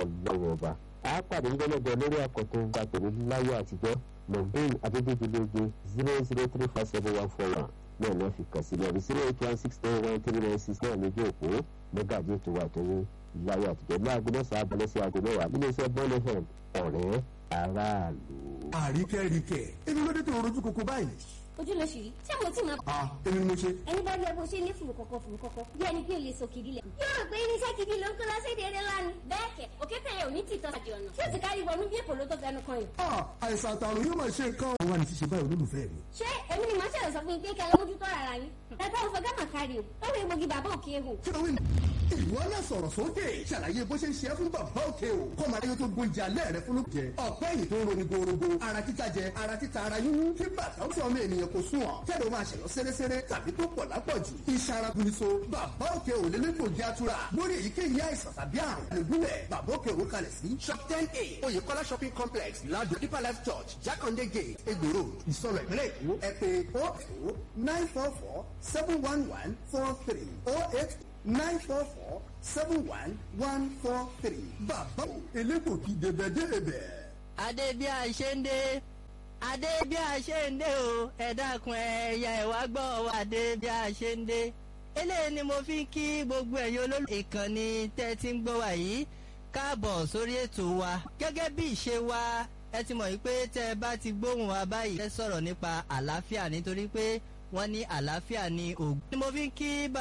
ọlọ́wọ́ ọba a pàdé ńgbẹ́lẹ́gbẹ́ lórí àkọ́tún gba tòun láyé àtijọ́ mọ̀gbìn adédèjìlóge zero zero three five seven one four one náà ní wọ́n fi kàn sí lọ́ọ̀bì zero eight one six nine one three nine six náà lójú òpó mọ́gàjì ètò wa tó ní láyé àtijọ́ ní aago mẹ́sàn-án abalẹ̀ sí aago mẹ́wàá nínú iṣẹ́ bọ́ọ̀lù fm ọ̀rẹ́ aráàlú. àríkẹ́ríkẹ́ èmi ló dé tó rojú koko báyìí. ojú ló ṣì rí ṣé mo tí máa. a èmi ni mo ṣe. ẹni bá rí ẹ bó ṣe ní fùrù kọ̀kọ̀ fùrù kọ̀kọ̀ bí ẹni pé o lè sọ kìdí lẹ̀. yóò rò pé irinṣẹ́ kìdí ló ń kó lọ sí èdè ńlá ni. bẹ́ẹ̀ kẹ̀ òkè tẹ̀yẹ ò ní tìtọ́ àjọ ọ̀nà tí ó sì kárí wọnú bí èpò ló tó fẹnu kan yìí. a àìsàn àtàrùn yóò máa ṣe nǹkan. wọ́n wá ní ṣíṣe báyìí olólùfẹ́ mi. ṣé èmi ni màá ṣẹlẹ̀ sọ fún yín pé kẹ́ lọ mójútó ara yín. ẹ bá òfò gámà kárí o ó rí egbògi bàbá òkè ehò. kí ló wí ní. ìwọ náà sọ̀rọ̀ sókè ṣàlàyé bó ṣe ń ṣe é fún bàbá òkè o kọ́ máa yóò tó gbóúnjẹ alẹ́ rẹ fún lóúnjẹ ọ̀pẹ́ yìí tó ń roni gorogo ara títa jẹ ara títa ara yúnú kí bàtà ó sì ọmọ ènìyàn kò sún ọ kẹ́lẹ́ o máa ṣẹ̀lọ́ sẹ́rẹ́sẹ́rẹ́ tàbí tó pọ̀ lápọ̀jù iṣan ara guniso bàbá òkè ò lè lẹ́kọ̀ọ́ jẹ́ àtúrà lórí èyíkéyìí àìsàn tàbí àrùn lẹ́gúnlẹ̀ bàbá òkè ò kalẹ̀ sí shop ten a oyèkọ́lá shopping complex ládùn deeper life church jákàndé gate egbò road ìsọ̀rọ̀ ìpínlẹ̀ èkó ẹ pé oh oh nine four four seven one one four three oh eight nine four four seven one one four three bàbá elégbòkì débẹ̀débẹ̀. adé bí a ṣe ń dé adé bí a ṣe ń dé o ẹ dákun ẹyà ẹwà gbọ́ adé bí a ṣe ń dé eléyìí ni mo fi ń kí gbogbo ẹ̀yin olólùfẹ́ ìkànnì tẹ́ ti ń gbọ́ wa yìí káàbọ̀ sórí ètò wa gẹ́gẹ́ bí ìṣe wa ẹ ti mọ̀ wípé tẹ́ ẹ bá ti gbóhùn wa báyìí ẹ sọ̀rọ̀ nípa àlàáfíà nítorí pé wọ́n ní àlàáfíà ní ògùn. ni mo fi ń kí